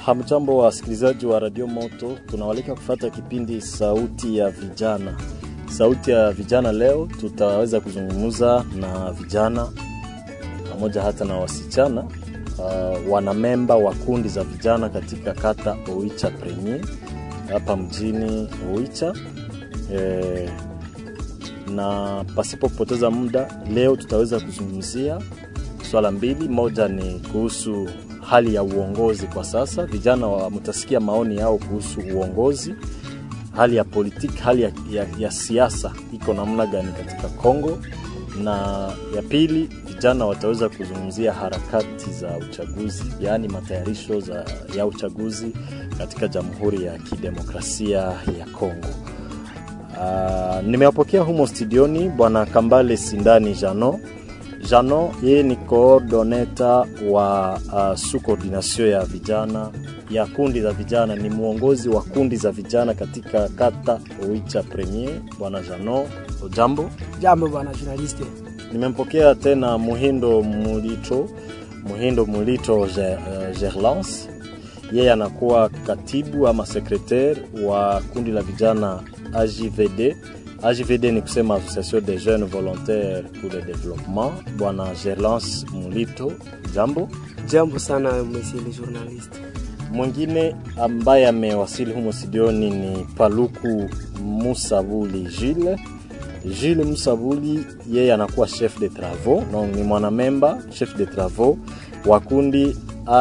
Hamjambo wa wasikilizaji wa Radio Moto, tunawalika kufata kipindi Sauti ya Vijana. Sauti ya Vijana leo tutaweza kuzungumza na vijana pamoja hata na wasichana uh, wanamemba wa kundi za vijana katika kata Oicha Premier hapa mjini Oicha eh, na pasipo kupoteza muda, leo tutaweza kuzungumzia swala mbili. Moja ni kuhusu hali ya uongozi kwa sasa, vijana wa mtasikia maoni yao kuhusu uongozi, hali ya politiki, hali ya, ya, ya siasa iko namna gani katika Kongo, na ya pili vijana wataweza kuzungumzia harakati za uchaguzi, yaani matayarisho za, ya uchaguzi katika Jamhuri ya Kidemokrasia ya Kongo. Uh, nimewapokea humo studioni bwana Kambale Sindani Jano. Jano yeye ni coordoneta wa uh, su coordination ya vijana ya kundi za vijana, ni mwongozi wa kundi za vijana katika kata Oicha Premier. Bwana Jano, jambo. Jambo bwana journaliste. Nimempokea tena Muhindo Mulito, Muhindo Mulito uh, Gerlance, yeye anakuwa katibu ama sekretari wa kundi la vijana AJVD. AJVD ni kusema Association des Jeunes Volontaires pour le Développement. Bwana Gerlance Mulito, jambo. Jambo sana monsieur le journaliste. Mwingine ambaye amewasili humo studioni ni Paluku Musabuli Gilles. Gilles Musabuli yeye anakuwa chef de travaux, no, ni mwanamemba chef de travaux wa kundi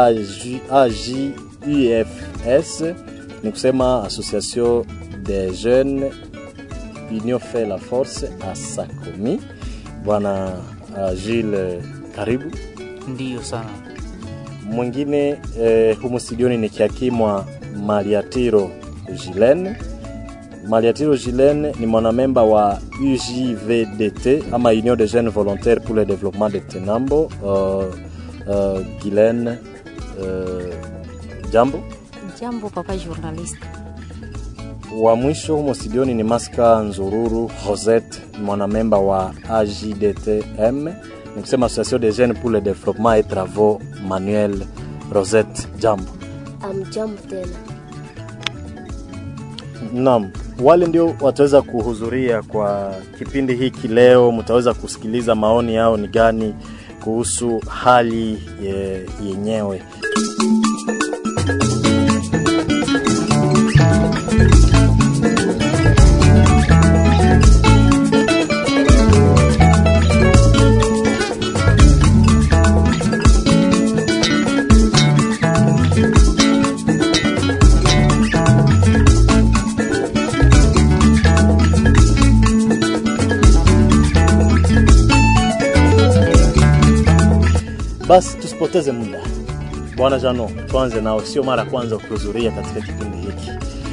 AJUFS, ni kusema Association des Jeunes Union fait la force ASACOMI. Bwana uh, Gilles, karibu. Ndiyo sana. Mwingine eh, humu studioni ni Kiakimwa Mariatiro Gilene. Mariatiro Gilene ni mwanamemba wa UJVDT ama Union des Jeunes Volontaires pour le Développement de Tenambo. Uh, uh, Gilene, uh, jambo. Jambo papa journaliste. Wa mwisho humo studioni ni Maska Nzururu Rosette, mwanamemba wa AJDTM, ni kusema Association des Jeunes pour le Développement et Travaux Manuel. Rosette, jambo. Amjambo tena. Naam, wale ndio wataweza kuhudhuria kwa kipindi hiki leo. Mtaweza kusikiliza maoni yao ni gani kuhusu hali ye, yenyewe. Basi tusipoteze muda, bwana Jano, tuanze nao. Sio mara ya kwanza kuhudhuria katika kipindi hiki.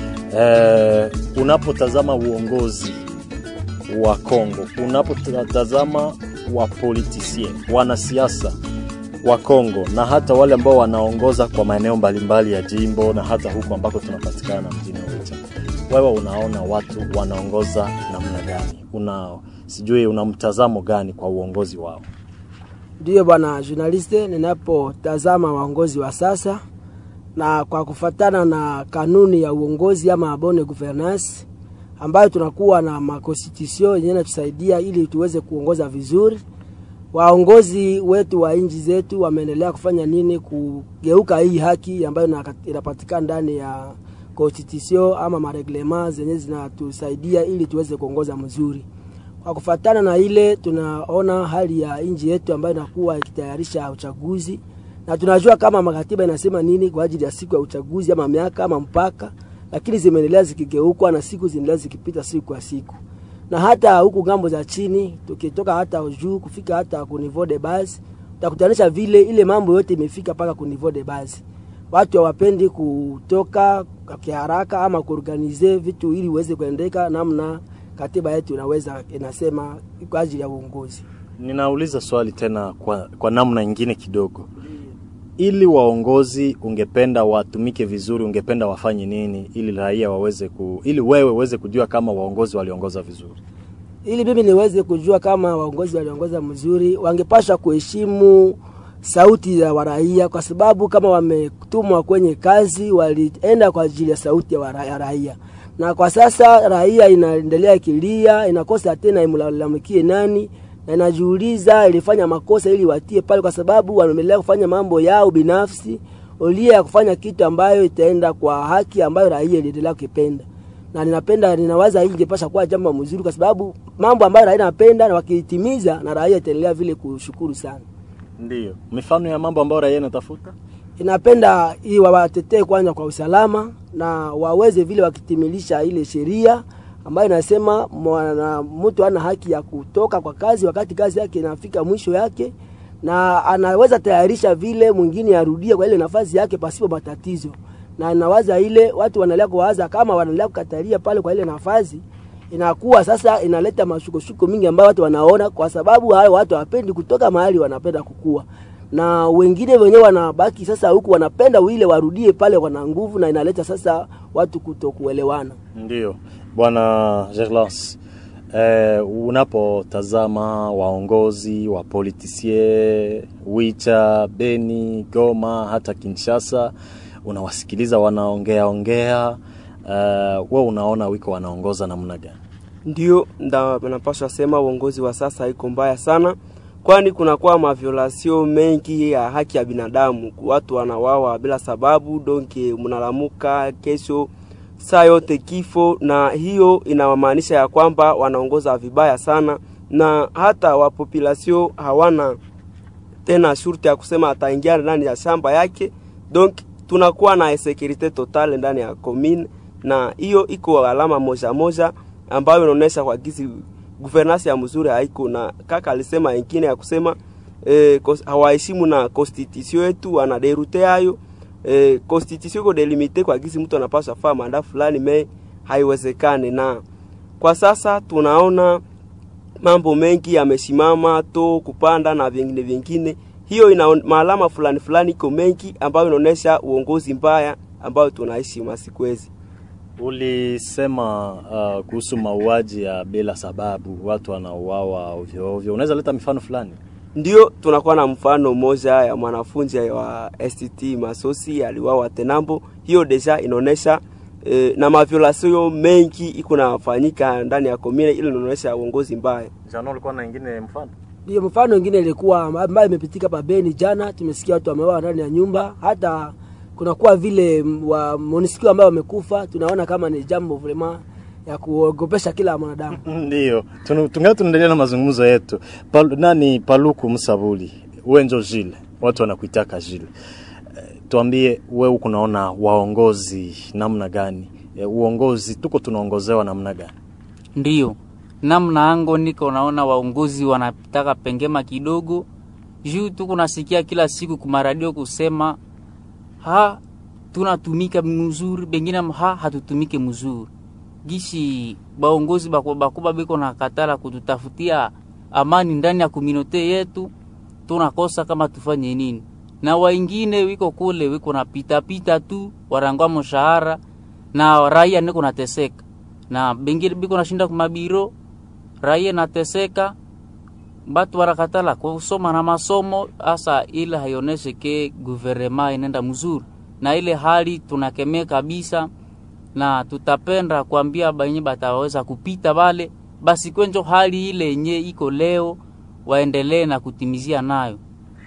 E, unapotazama uongozi wa Kongo, unapotazama wa politisien, wanasiasa wa Kongo na hata wale ambao wanaongoza kwa maeneo mbalimbali ya jimbo na hata huko ambako tunapatikana mjini Oicha, wewe unaona watu wanaongoza namna gani? Una sijui una mtazamo gani kwa uongozi wao? Ndiyo bwana journaliste, ninapotazama waongozi wa sasa na kwa kufatana na kanuni ya uongozi ama bonne gouvernance ambayo tunakuwa na makonstitusio yenyewe inatusaidia ili tuweze kuongoza vizuri. Waongozi wetu wa nchi zetu wameendelea kufanya nini kugeuka hii haki ambayo inapatikana ndani ya constitution ama mareglema zenye zinatusaidia ili tuweze kuongoza mzuri. Kwa kufatana na ile, tunaona hali ya nchi yetu ambayo inakuwa ikitayarisha uchaguzi, na tunajua kama makatiba inasema nini kwa ajili ya siku ya uchaguzi ama miaka ama mpaka, lakini zimeendelea zikigeukwa na siku zinaendelea zikipita siku kwa siku, na hata huku ngambo za chini, tukitoka hata juu kufika hata ku niveau de base, utakutanisha vile ile mambo yote imefika mpaka ku niveau de base. Watu hawapendi kutoka kiharaka ama kuorganize vitu ili uweze kuendeka namna katiba yetu inaweza inasema kwa ajili ya uongozi. Ninauliza swali tena kwa, kwa namna nyingine kidogo. Ili waongozi ungependa watumike vizuri, ungependa wafanye nini ili raia waweze ku, ili wewe uweze kujua kama waongozi waliongoza vizuri? Ili mimi niweze kujua kama waongozi waliongoza mzuri, wangepasha kuheshimu sauti ya waraia, kwa sababu kama wametumwa kwenye kazi walienda kwa ajili ya sauti ya wara- ya raia, na kwa sasa raia inaendelea ikilia, inakosa tena imlalamikie nani, na inajiuliza ilifanya makosa ili watie pale, kwa sababu wanaendelea kufanya mambo yao binafsi ulia ya kufanya kitu ambayo itaenda kwa haki ambayo raia iliendelea kukipenda na ninapenda ninawaza hii ingepasha kuwa jambo mzuri, kwa sababu mambo ambayo raia anapenda na wakiitimiza, na raia itaendelea vile kushukuru sana. Ndiyo, mifano ya mambo ambayo raia inatafuta Inapenda hii wawatetee kwanza kwa usalama na waweze vile wakitimilisha ile sheria ambayo inasema mwana mtu ana haki ya kutoka kwa kazi wakati kazi yake inafika mwisho yake, na anaweza tayarisha vile mwingine arudie kwa ile nafasi yake pasipo matatizo. Na nawaza ile watu wanaendelea kuwaza kama wanaendelea kukatalia pale kwa ile nafasi, inakuwa sasa inaleta mashukushuku mingi ambayo watu wanaona, kwa sababu hao watu hawapendi kutoka mahali wanapenda kukua na wengine wenyewe wanabaki sasa huku wanapenda ile warudie pale, wana nguvu na inaleta sasa watu kutokuelewana. Ndiyo, bwana Gerlance, eh, unapotazama waongozi wa politisie Wicha, Beni, Goma, hata Kinshasa, unawasikiliza wanaongea ongea, uh, we unaona wiko wanaongoza namna gani? Ndio nda napaswa sema uongozi wa sasa iko mbaya sana, kwani kunakuwa maviolasio mengi ya haki ya binadamu. Watu wanawawa bila sababu, donke mnalamuka kesho saa yote kifo, na hiyo inamaanisha ya kwamba wanaongoza vibaya sana, na hata wapopulasio hawana tena shurti ya kusema ataingia ndani ya shamba yake, donc tunakuwa na insecurite totale ndani ya commune, na hiyo iko alama moja moja ambayo inaonyesha kwa gizi governance ya mzuri haiko. Na kaka alisema ingine ya kusema eh, kos- hawaheshimu na constitution yetu, wanaderute hayo eh, constitution iko delimite kwa gizi mtu anapaswa faa manda fulani, me haiwezekane. Na kwa sasa tunaona mambo mengi yamesimama to kupanda na vingine vingine. Hiyo ina maalama fulani fulani iko mengi ambayo inaonyesha uongozi mbaya ambayo tunaishi masiku hizi. Ulisema uh, kuhusu mauaji ya bila sababu, watu wanauawa ovyo ovyo. Unaweza leta mifano fulani? Ndio tunakuwa na mfano mmoja ya mwanafunzi wa STT Masosi aliwawa Tenambo. Hiyo deja inaonesha eh, na maviolasio mengi iko nafanyika ndani ya komine, ili inaonesha uongozi mbaya. Jana ulikuwa na ingine mfano? Ndio mfano ingine ilikuwa ambayo imepitika pa Beni jana, tumesikia watu wameuawa ndani ya nyumba, hata kunakuwa vile m- wa MONUSCO ambao wamekufa. Tunaona kama ni jambo vraiment ya kuogopesha kila mwanadamu. Ndio, tunu- tungali tunaendelea na mazungumzo yetu. Pal, nani Paluku Msabuli, wenjo Jile, watu wanakuitaka Jile. Eh, Tuambie wewe huku unaona waongozi namna gani? Eh, Uongozi tuko tunaongozewa namna gani? Ndiyo, namna ango niko naona waongozi wanataka pengema kidogo juu tu kunasikia kila siku kumaradio kusema ha tunatumika mzuri, bengine ha hatutumike mzuri. Gishi baongozi bakubwa bakubwa biko na katala kututafutia amani ndani ya komunote yetu, tunakosa kama tufanye nini? Na waingine wiko kule wiko na pita pita tu warangwa mshahara na raia niko nateseka na bengine biko nashinda kumabiro raia nateseka batu barakatala kusoma na masomo asa ile haioneshe ke guvernema inaenda mzuri na ile hali tunakemea kabisa na tutapenda kuambia benye bataweza kupita bale basi kwenjo hali ile yenye iko leo waendelee na kutimizia nayo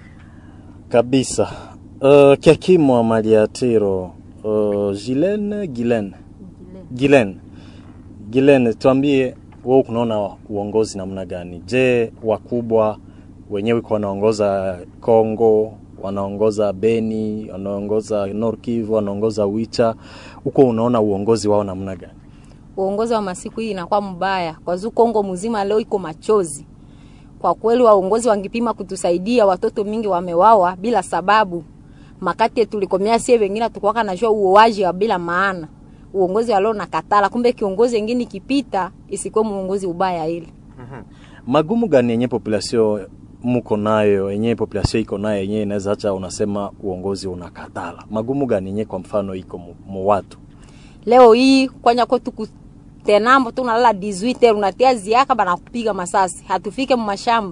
Kabisa. Uh, Kiakimwa Maliatiro, uh, Gilen Gilen Gilen Gilen, tuambie wewe kunaona uongozi namna gani? Je, wakubwa wenyewe kwa wanaongoza Kongo, wanaongoza Beni, wanaongoza Nord Kivu, wanaongoza Wicha, huko unaona uongozi wao namna gani? uongozi wa masiku hii inakuwa mbaya kwa zuu Kongo mzima leo iko machozi. Kwa kweli waongozi wangipima kutusaidia, watoto mingi wamewawa bila sababu. Makati tulikomea sie wengine tukwaka najua uoaji wa bila maana. Uongozi wa leo nakatala, kumbe kiongozi wengine ikipita isikuwe muongozi ubaya ile. Magumu gani yenye population muko nayo yenye population iko nayo yenye inaweza acha unasema uongozi unakatala? Magumu gani yenye kwa mfano iko mu, mu watu? Leo hii kwanya kwetu kutenambo tunalala 18 unatia ziaka bana kupiga masasi. Hatufike mu mashamba.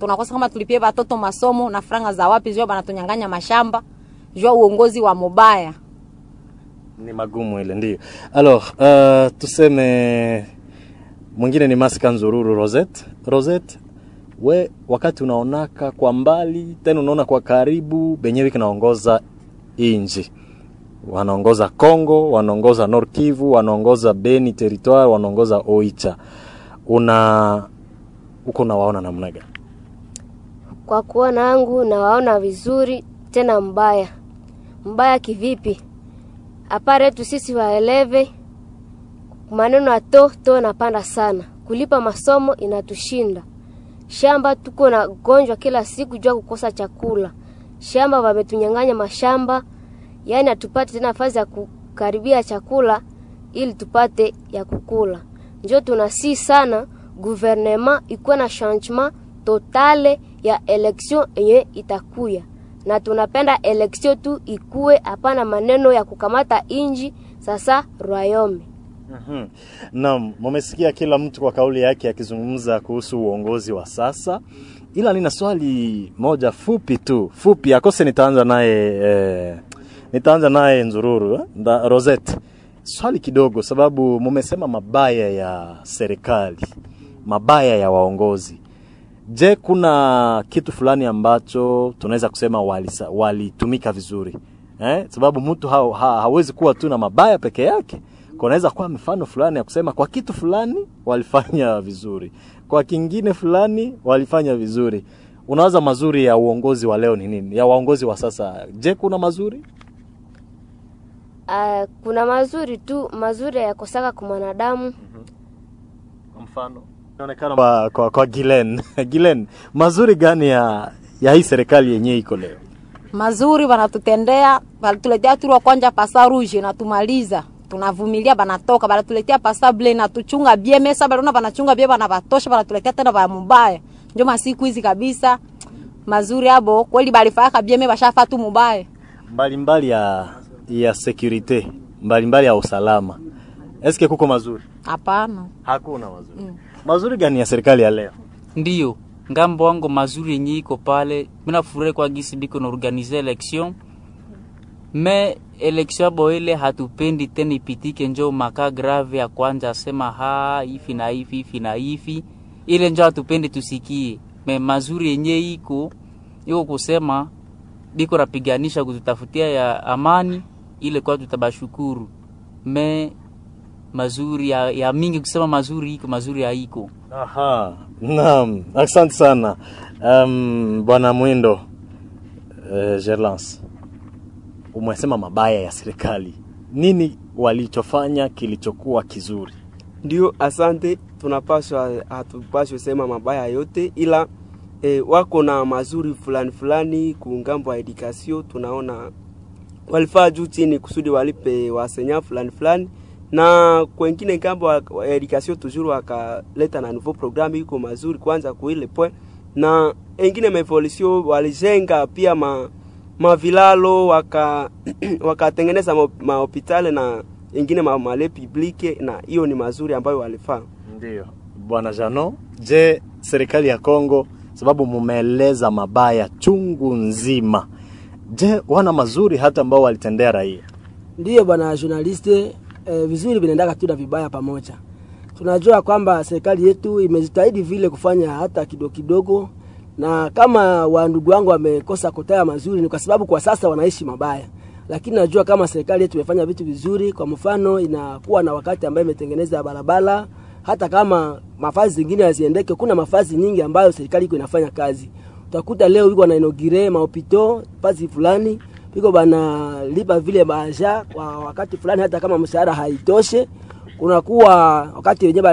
tunakosa kama tulipie watoto masomo na franga za wapi, jua banatunyang'anya mashamba, jua uongozi wa mubaya. ni magumu ile ndio alors uh, tuseme mwingine ni Masika Nzururu Rosette Rosette we wakati unaonaka kwa mbali tena unaona kwa karibu benyewe kinaongoza inji wanaongoza Kongo wanaongoza Nord Kivu wanaongoza Beni territoire wanaongoza Oicha una uko unawaona namna gani Kwa kuona yangu nawaona vizuri tena mbaya. Mbaya kivipi? Apare yetu sisi waeleve maneno ya to to napanda sana. Kulipa masomo inatushinda. Shamba tuko na gonjwa kila siku jua kukosa chakula. Shamba wametunyang'anya mashamba, yaani hatupate tena nafasi ya kukaribia chakula ili tupate ya kukula. Njo tunasi sana gouvernement ikuwe na changement totale ya election yenye itakuya, na tunapenda election tu ikuwe, hapana maneno ya kukamata inji sasa royaume. Mhm. Naam, mumesikia kila mtu kwa kauli yake akizungumza kuhusu uongozi wa sasa, ila nina swali moja fupi tu, fupi akose, nitaanza naye eh, nitaanza naye Nzururu eh, nda- Rosette. Swali kidogo, sababu mumesema mabaya ya serikali, mabaya ya waongozi. Je, kuna kitu fulani ambacho tunaweza kusema walisa- walitumika vizuri eh? Sababu mtu ha, ha, hawezi kuwa tu na mabaya peke yake. Kunaweza kuwa mifano fulani ya kusema kwa kitu fulani walifanya vizuri, kwa kingine fulani walifanya vizuri. Unawaza mazuri ya uongozi wa leo ni nini? Ya waongozi wa sasa, je, kuna mazuri? Uh, kuna mazuri tu, mazuri yakosaka kwa mwanadamu. Mfano inaonekana kwa, kwa, kwa Gilen Gilen, mazuri gani ya ya hii serikali yenyewe iko leo? mazuri wanatutendea, wanatuletea turu wa kwanja pasa rouge na tumaliza tunavumilia, banatoka banatuletea pasa ble na tuchunga bie mesa balona banachunga bie bana batosha, banatuletea tena ba mubaya. Ndio masiku hizi kabisa mazuri abo kweli balifaka bie me bashafa tu mubaya. mbalimbali ya ya securite mbalimbali ya usalama, eske kuko mazuri? Hapana. Hakuna mazuri. Mazuri gani ya serikali ya leo? Ndiyo, ngambo wangu mazuri yenye iko pale, mina furahi kwa gisi biko na organize election me election abo ile hatupendi tena ipitike, njo maka grave ya kwanza asema ha hivi na hivi hivi na hivi, ile njo hatupendi tusikie. Me mazuri yenye iko iko kusema biko napiganisha kututafutia ya amani, ile kwa tutabashukuru. Me mazuri ya, ya mingi kusema mazuri iko mazuri haiko. Aha, naam, asante sana um, bwana Mwindo uh, Gerlance, umesema mabaya ya serikali, nini walichofanya kilichokuwa kizuri? Ndio, asante. Tunapaswa hatupaswe sema mabaya yote, ila e, wako na mazuri fulani fulani kungambo ya edukasio. Tunaona walifaa juu chini kusudi walipe wasenya fulani fulani, na kwengine ngambo ya ya edukasio tujuru wakaleta na nouveau programme iko mazuri kwanza kuile point, na engine maevolution walijenga pia ma mavilalo waka wakatengeneza ma- mahopitali na ingine ma- male publique, na hiyo ni mazuri ambayo walifaa. Ndio bwana Jano, je, serikali ya Kongo, sababu mumeeleza mabaya chungu nzima, je, wana mazuri hata ambao walitendea raia? Ndiyo bwana journaliste, eh, vizuri vinaendaka tu na vibaya pamoja. Tunajua kwamba serikali yetu imejitahidi vile kufanya hata kidogo kidogo, na kama wandugu wangu wamekosa kutaya mazuri ni kwa sababu kwa sasa wanaishi mabaya, lakini najua kama serikali yetu imefanya vitu vizuri. Kwa mfano, inakuwa na wakati ambayo imetengeneza barabara, hata kama mafazi zingine haziendeke, kuna mafazi nyingi ambayo serikali iko inafanya kazi. Utakuta leo iko na inaugire maopito fazi fulani iko banalipa vile baja kwa wakati fulani, hata kama mshahara haitoshe. Kunakuwa wakati wenyewe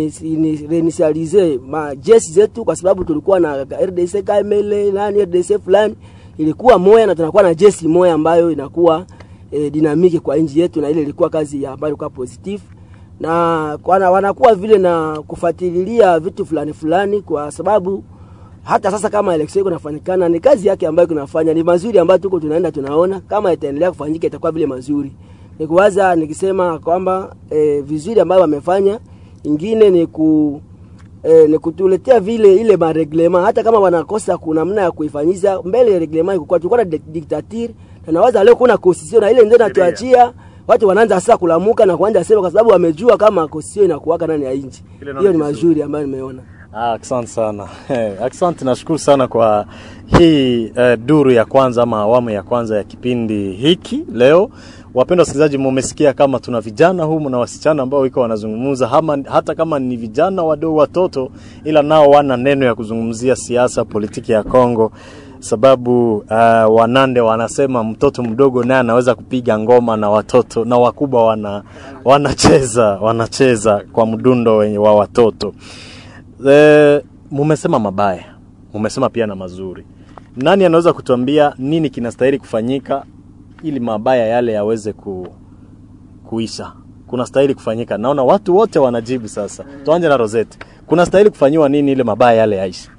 balinisialize majesi zetu, kwa sababu tulikuwa na RDC KML nani RDC fulani ilikuwa moya, na tunakuwa na jesi moya ambayo inakuwa e, dinamiki kwa nchi yetu, na ile ilikuwa kazi ya ambayo ilikuwa positive na wana, wanakuwa vile na kufuatilia vitu fulani fulani, kwa sababu hata sasa kama election iko inafanyikana, ni kazi yake ambayo kunafanya ni mazuri ambayo tuko tunaenda tunaona, kama itaendelea kufanyika itakuwa vile mazuri. Nikuwaza nikisema kwamba e, vizuri ambayo wamefanya, ingine ni ku eh, ni kutuletea vile ile mareglema, hata kama wanakosa kuna namna ya kuifanyisha mbele ya reglema ikuwa tulikuwa na di- dictature na nawaza leo kuna constitution na ile ndio natuachia watu wanaanza sasa kulamuka na kuanza sema kwa sababu wamejua kama constitution inakuwaka ndani ya nchi. Ile naona Hiyo ni vizuri. mazuri ambayo nimeona. Ah, Asante sana asante, nashukuru sana kwa hii eh, duru ya kwanza ama awamu ya kwanza ya kipindi hiki leo. Wapendwa wasikilizaji, mumesikia kama tuna vijana humu na wasichana ambao iko wanazungumza hama, hata kama ni vijana wadogo watoto, ila nao wana neno ya kuzungumzia siasa, politiki ya Kongo sababu uh, Wanande wanasema mtoto mdogo naye anaweza kupiga ngoma na watoto na wakubwa wana wanacheza wanacheza kwa mdundo wenye wa watoto. E, mumesema mabaya, mumesema pia na mazuri. Nani anaweza kutuambia nini kinastahili kufanyika ili mabaya yale yaweze ku, kuisha? Kuna stahili kufanyika. Naona watu wote wanajibu sasa. Tuanze na Rosette. Kuna stahili kufanyiwa nini ili mabaya yale yaishe?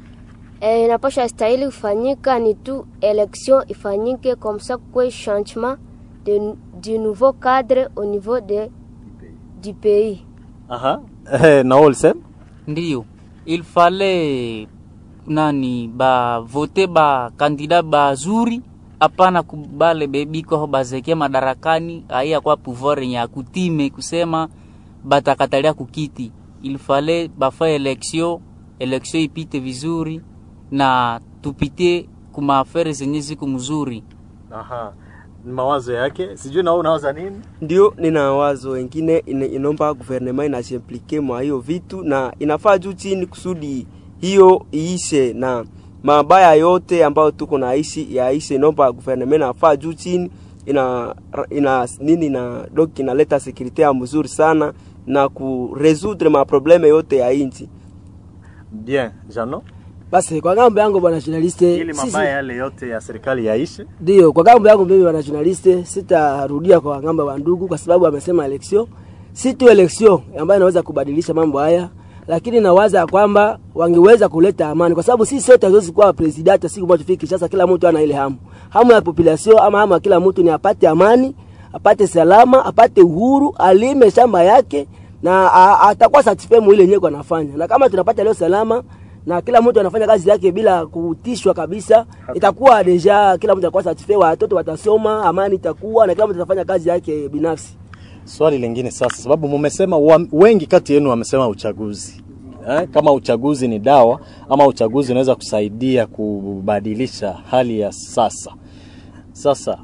Eh, inapasha stahili kufanyika ni tu election ifanyike comme ça kwe changement de, du nouveau cadre au niveau de, du pays. Aha. Eh, na wewe ulisema? ndiyo il fallait nani ba vote ba kandida bazuri hapana kubale bebiko aho bazeke madarakani aiya kwa pouvoir yenye akutime kusema batakatalia kukiti il fallait bafa election election ipite vizuri na tupite kuma afere zenye ziko mzuri Aha. Ni mawazo yake. Sijui na wewe unawaza nini? ndio nina wazo wengine ina- inaomba guvernema inajiimplike mwa hiyo vitu na inafaa juu chini kusudi hiyo iishe na mabaya yote ambayo tuko naishi yaishe inaomba guvernema inafaa juu chini ina, ina nini na dok inaleta sekurite ya mzuri sana na kuresudre maprobleme yote ya inchi Bien, Jano. Basi kwa ngambo yangu bwana journaliste, Ili sisi mabaya yale yote ya serikali yaishe. ndio kwa ngambo yangu mimi bwana journaliste, sitarudia kwa ngambo wa ndugu kwa sababu amesema election, si tu election ambayo inaweza kubadilisha mambo haya, lakini nawaza ya kwamba wangeweza kuleta amani, kwa sababu sisi sote hatuwezi kuwa president siku moja tufike Kinshasa. Kila mtu ana ile hamu, hamu ya population ama hamu ya kila mtu ni apate amani, apate salama, apate uhuru, alime shamba yake na a- atakuwa satisfied mu ile yenyewe anafanya, na kama tunapata leo salama na kila mtu anafanya kazi yake bila kutishwa kabisa, itakuwa deja kila mtu atakuwa satisfied, watoto watasoma, amani itakuwa na kila mtu atafanya kazi yake binafsi. Swali lingine sasa, sababu mumesema wa, wengi kati yenu wamesema uchaguzi eh, kama uchaguzi ni dawa ama uchaguzi unaweza kusaidia kubadilisha hali ya sasa. Sasa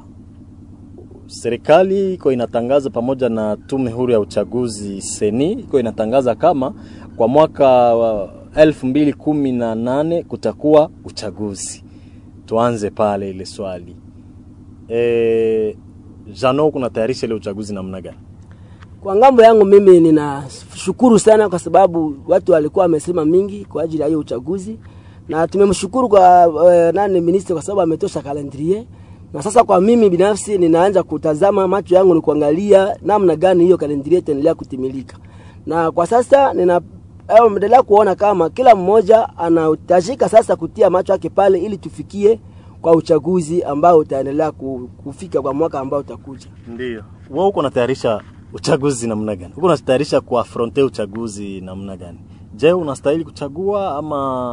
serikali iko inatangaza pamoja na tume huru ya uchaguzi seni iko inatangaza kama kwa mwaka wa elfu mbili kumi na nane kutakuwa uchaguzi. Tuanze pale ile swali e, Jano, kunatayarisha ile uchaguzi namna gani? Kwa ngambo yangu mimi ninashukuru sana kwa sababu watu walikuwa wamesema mingi kwa ajili ya hiyo uchaguzi, na tumemshukuru kwa uh, nani minister kwa sababu ametosha calendrier, na sasa kwa mimi binafsi ninaanza kutazama, macho yangu ni kuangalia namna gani hiyo calendrier itaendelea kutimilika, na kwa sasa nina au endelea kuona kama kila mmoja anahitajika sasa kutia macho yake pale ili tufikie kwa uchaguzi ambao utaendelea ku- kufika kwa mwaka ambao utakuja. Ndio. Wewe uko unatayarisha uchaguzi namna gani? Uko unatayarisha kuafronte uchaguzi namna gani? Je, unastahili kuchagua ama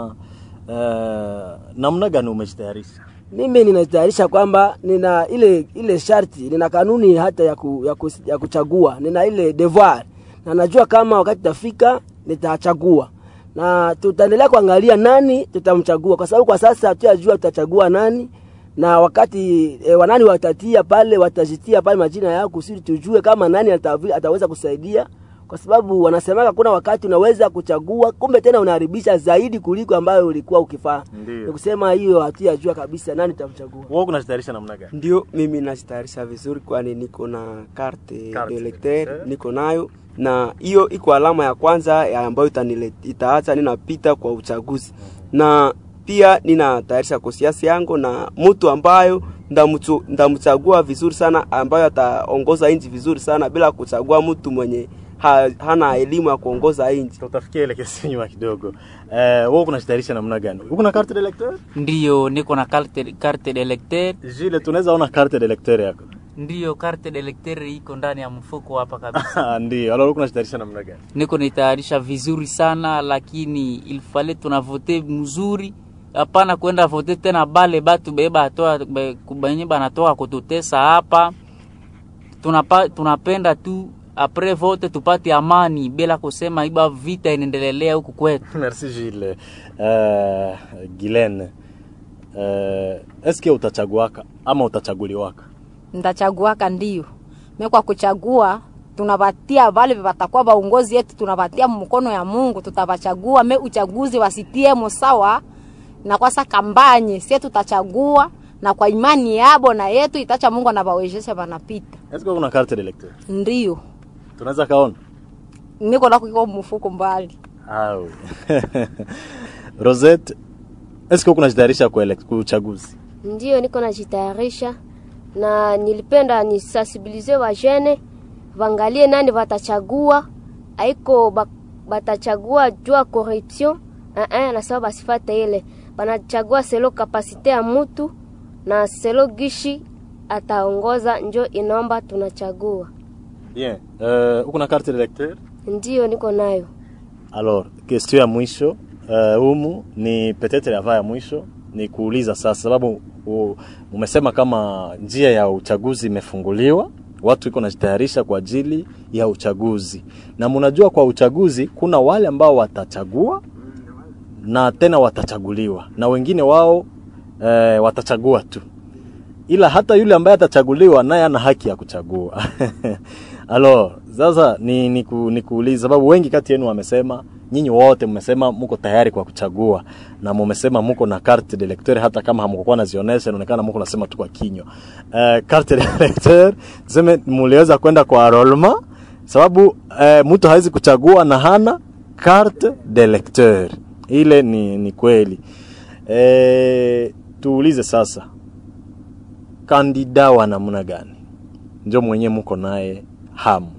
uh, namna gani umejitayarisha? mimi ninatayarisha kwamba nina ile ile sharti, nina kanuni hata ya, ku, ya, ku, ya kuchagua, nina ile devoir na najua kama wakati tafika nitachagua na tutaendelea kuangalia nani tutamchagua, kwa sababu kwa sasa hatujajua tutachagua nani na wakati e, wanani watatia pale watajitia pale majina yao kusudi tujue kama nani atavi, ataweza kusaidia, kwa sababu wanasemaga kuna wakati unaweza kuchagua kumbe tena unaharibisha zaidi kuliko ambayo ulikuwa ukifanya. Ndio. Ni kusema hiyo hatujajua kabisa nani tutamchagua. Wewe unajitayarisha namna gani? ndio mimi najitayarisha vizuri kwani niko na carte Carte de de lecteur lecteur. niko nayo na hiyo iko alama ya kwanza ya ambayo itanile- itaacha ninapita kwa uchaguzi na pia ninatayarisha kosiasi yangu na mtu ambayo ndamchu- ndamchagua vizuri sana ambayo ataongoza nchi vizuri sana bila kuchagua mtu mwenye ha, hana elimu ya kuongoza nchi Tutafikia ile kesi nyuma kidogo. Eh, wewe unajitayarisha namna gani? Uko na carte d'electeur? ndiyo niko na carte, carte de lecteur Jile, tunaweza ona carte d'electeur yako. Ndiyo, carte d'electeur iko ndani ya mfuko hapa kabisa. Ndio. Alors uko unajitayarisha namna gani? Niko nitayarisha vizuri sana, lakini ilfale tunavote mzuri, hapana kwenda vote tena bale batu beba atoa benye banatoka kututesa hapa. Tunapa, tunapenda tu apres vote tupate amani bila kusema iba vita inaendelelea huku kwetu. Merci Gilles. Uh, Gilene. Uh, eske utachaguaka ama utachaguliwaka? Ntachaguaka ndio. Me kwa kuchagua tunapatia vale vatakuwa vaongozi yetu, tunapatia mkono ya Mungu, tutavachagua. Me uchaguzi wasitie sawa na kwasa kambanye, sie tutachagua na kwa imani yabo na yetu itacha Mungu anavawezesha vanapita. Eske una carte d'electeur? Ndio Tunaweza kaona? niko nako kiko mfuko mbali. Ah, oui. Rosette, eske uko unajitayarisha kwa elek- kwa uchaguzi? Ndiyo, niko najitayarisha na nilipenda nisensibilize wajene vangalie nani watachagua, aiko ba- batachagua jua corruption uh -uh, nasema basifate ile, banachagua selo kapasite ya mutu na selo gishi ataongoza, njo inomba tunachagua. Bien. Uh, uko na carte d'electeur? Ndiyo, niko nayo. Alors, question ya mwisho uh, humu ni peut-être yava ya mwisho ni kuuliza sasa, sababu u- umesema kama njia ya uchaguzi imefunguliwa, watu iko najitayarisha kwa ajili ya uchaguzi, na mnajua kwa uchaguzi kuna wale ambao watachagua na tena watachaguliwa na wengine wao eh, watachagua tu ila hata yule ambaye atachaguliwa naye ana haki ya kuchagua. Alors, sasa ni, ni, ku, ni kuuliza sababu wengi kati yenu wamesema nyinyi wote mmesema mko tayari kwa kuchagua na mmesema mko na carte d'electeur hata kama hamkukuwa nazionyesha, inaonekana mko nasema tu kwa kinywa. Uh, carte d'electeur tuseme mliweza kwenda kwa enrollment sababu uh, mtu hawezi kuchagua na hana carte d'electeur. Ile ni, ni kweli. Eh, tuulize sasa kandida wa namna gani njo mwenye muko naye hamu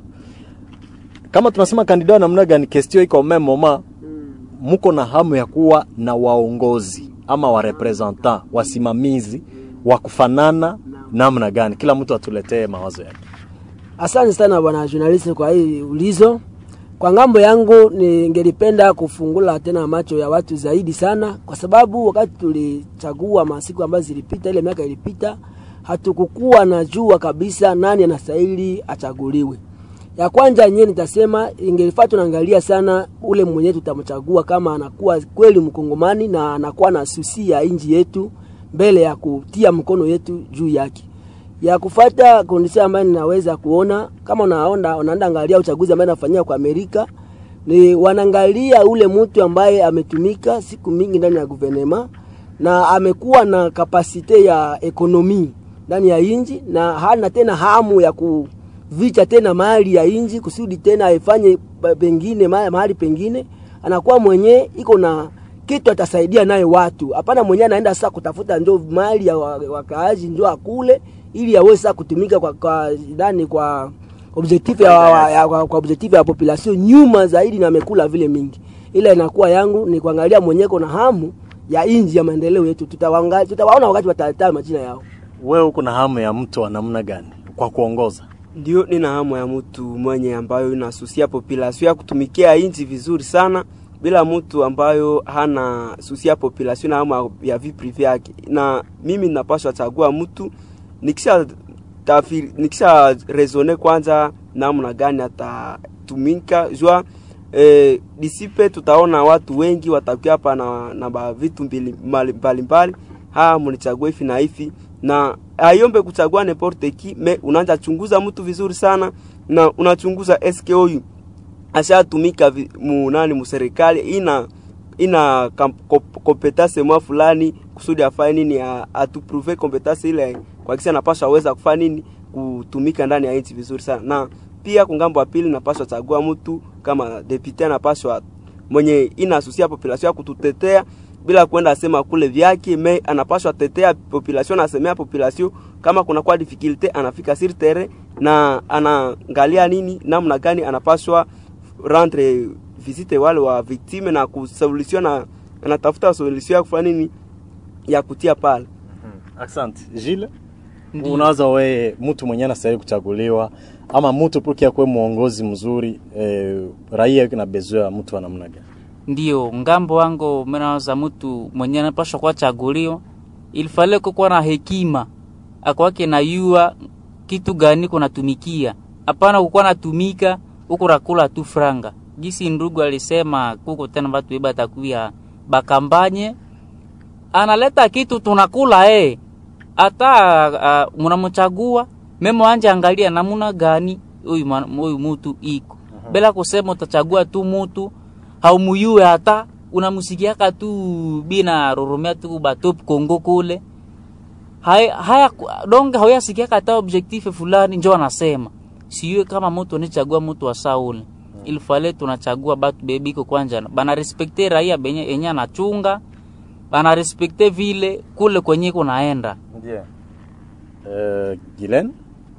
kama tunasema kandida wa namna gani kestio iko meme moma muko na hamu ya kuwa na waongozi ama warepresentant wasimamizi wa kufanana namna gani kila mtu atuletee mawazo yake Asante sana bwana journalist kwa hii ulizo. Kwa ngambo yangu ningelipenda kufungula tena macho ya watu zaidi sana, kwa sababu wakati tulichagua masiku ambazo zilipita, ile miaka ilipita, hatukukuwa na jua kabisa nani anastahili achaguliwe. Ya kwanza yenyewe nitasema ingelifaa tunaangalia sana ule mwenyewe tutamchagua kama anakuwa kweli mkongomani na anakuwa na susi ya nchi yetu mbele ya kutia mkono yetu juu yake ya kufata kondisia ambayo ninaweza kuona kama unaona unaenda angalia uchaguzi ambaye anafanyia kwa Amerika ni wanaangalia ule mtu ambaye ametumika siku mingi ndani ya guvernema na amekuwa na kapasite ya ekonomi ndani ya inji na hana tena hamu ya kuvicha tena mali ya inji kusudi tena aifanye pa- pengine ma- mahali pengine anakuwa mwenye iko na kitu atasaidia naye watu hapana mwenye anaenda sasa kutafuta njo mali ya wa- wakaaji njo akule ili aweze sasa kutumika kwa, kwa ndani kwa objectif ya, ya, ya, kwa, kwa objectif ya population nyuma zaidi na amekula vile mingi ila inakuwa yangu ni kuangalia mwenyeko na hamu ya inji ya maendeleo yetu tutawaanga- tutawaona wakati watataja majina yao wewe uko na hamu ya mtu wa namna gani kwa kuongoza Ndio, nina hamu ya mtu mwenye ambayo inasusia population ya kutumikia inchi vizuri sana, bila mtu ambayo hana susia population na hamu ya vie prive yake. Na mimi ninapaswa chagua mtu nikisha tafiri, nikisha rezone kwanza namna gani atatumika jua eh, disipe tutaona watu wengi watakuwa hapa na, na ba vitu mbili- mbali- mbalimbali haa mnichague hivi na hivi na aiombe kuchagua n'importe qui me unaanza chunguza mtu vizuri sana na unachunguza eske huyu ashatumika vi- mu nani mu serikali ina ina kam- kop- kompetase mwa fulani kusudi afanye nini a- atupruve kompetase ile kwa kisa napaswa aweza kufanya nini kutumika ndani ya nchi vizuri sana na pia kungambo wa pili napaswa chagua mtu kama depute anapaswa mwenye inasusia population ya kututetea bila kwenda asema kule vyake me anapaswa tetea population anasemea population kama kuna kwa difficulty anafika sur terrain na anaangalia nini namna gani anapaswa rendre visite wale wa victime na kusolution na anatafuta solution ya kufanya nini ya kutia pale Asante. Gilles? Ndiyo. unawaza wewe mtu mwenyewe anastahili kuchaguliwa ama mtu purkia kuwe mwongozi mzuri eh, raia na bezo ya mtu wa namna gani ndio ngambo wango menawaza mtu mwenye anapashwa kuwa chagulio ilifale kukuwa na hekima akwake na yua kitu gani kunatumikia hapana kukuwa natumika huku rakula tu franga gisi ndugu alisema kuko tena batu eba takuya bakambanye analeta kitu tunakula eh hata uh, mnamchagua memo anje angalia namuna gani huyu mwana- huyu mutu iko bila kusema utachagua tu mutu haumuyue hata unamusikiaka tu bina roromea tu batop kongo kule haya, haya donge hauyasikiaka hata objectif fulani njo anasema siyue kama mutu anichagua mutu wa saule ilifale tunachagua batu bebiko kwanja bana respekte raia benye enye anachunga bana respekte vile kule kwenye kunaenda ndio eh, Gilen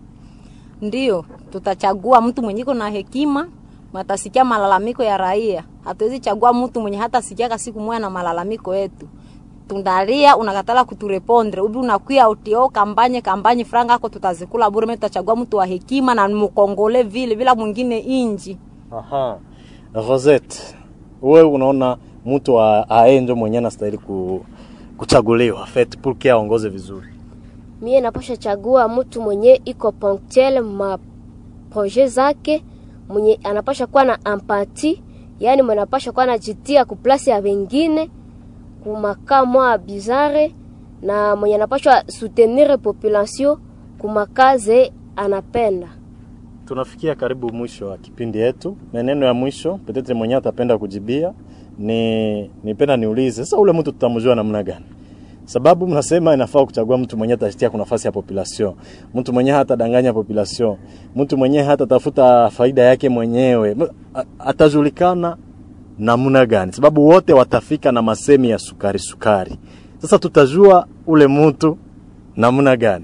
Ndio, tutachagua mtu mwenye iko na hekima, matasikia malalamiko ya raia. Hatuwezi chagua mtu mwenye hata sikiaka siku moja na malalamiko yetu. Tundalia unakatala kuturepondre ubi unakuya utio kambanye kambanye franga yako tutazikula bure. Mimi tutachagua mtu wa hekima na mkongole vile bila mwingine inji. Aha. Rosette, wewe unaona mtu wa ae ndio mwenyewe anastahili ku, kuchaguliwa fait pour que aongoze vizuri. mie napasha chagua mtu mwenye iko ponctuel ma projet zake mwenye anapasha kuwa na empati yani mwenye anapasha kuwa najitia kuplasi ya wengine kumakaa mwa bizare na mwenye anapasha soutenir population kumakaze anapenda Tunafikia karibu mwisho wa kipindi yetu. Maneno ya mwisho, petetre mwenyewe atapenda kujibia ni nipenda niulize sasa, ule mtu tutamjua namna gani? Sababu mnasema inafaa kuchagua mtu mwenyewe atajitia kwa nafasi ya population, mtu mwenyewe hatadanganya population, mtu mwenyewe hatatafuta faida yake mwenyewe, M- a- atajulikana namna gani? Sababu wote watafika na masemi ya sukari sukari. Sasa tutajua ule mtu namna gani?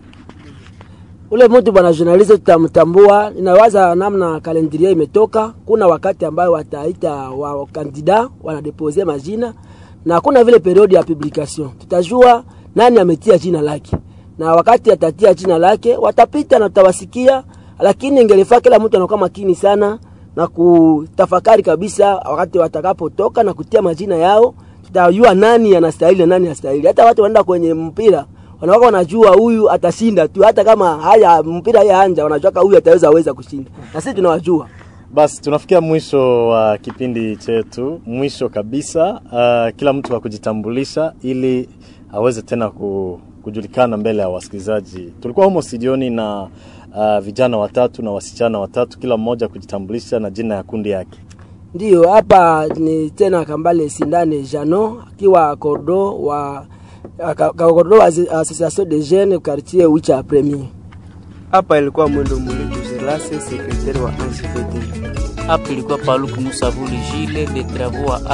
ule mtu bwana journaliste tutamtambua. Ninawaza namna kalendiria imetoka, kuna wakati ambayo wataita wa kandida wanadepose majina na kuna vile periodi ya publication, tutajua nani ametia jina lake, na wakati atatia jina lake watapita na tutawasikia, lakini ingelifaa kila mtu anakuwa makini sana na kutafakari kabisa wakati watakapotoka na kutia majina yao, tutajua nani anastahili na nani hastahili. Hata watu wanaenda kwenye mpira wanakuwa wanajua huyu atashinda tu, hata kama haya mpira haya anja, wanajua kama huyu ataweza weza kushinda, na sisi tunawajua. Basi tunafikia mwisho wa kipindi chetu, mwisho kabisa. Uh, kila mtu wa kujitambulisha ili aweze tena ku, kujulikana mbele ya wasikilizaji. Tulikuwa humo studioni na uh, vijana watatu na wasichana watatu, kila mmoja kujitambulisha na jina ya kundi yake. Ndiyo, hapa ni tena Kambale Sindane Jano akiwa kordo wa ka- ka- kordo wa Asso- Association de Jeunes quartier Wicha Premier. Hapa ilikuwa mwendo mulitu Zelase, sekretari wa AJVD. hapa ilikuwa paluku musavuli jile de travaux wa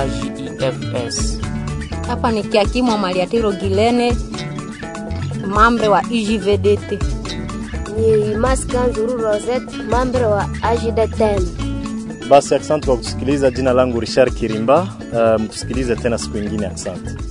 agifs Hapa ni kiakimwa Maliatiro Gilene, mambre wa IJVDT. ni Maska Nzuru Rosette, mambre wa AJDTM. Basi asante kwa kutusikiliza. Jina langu Richard Kirimba. Uh, mtusikilize tena siku ingine. Asante.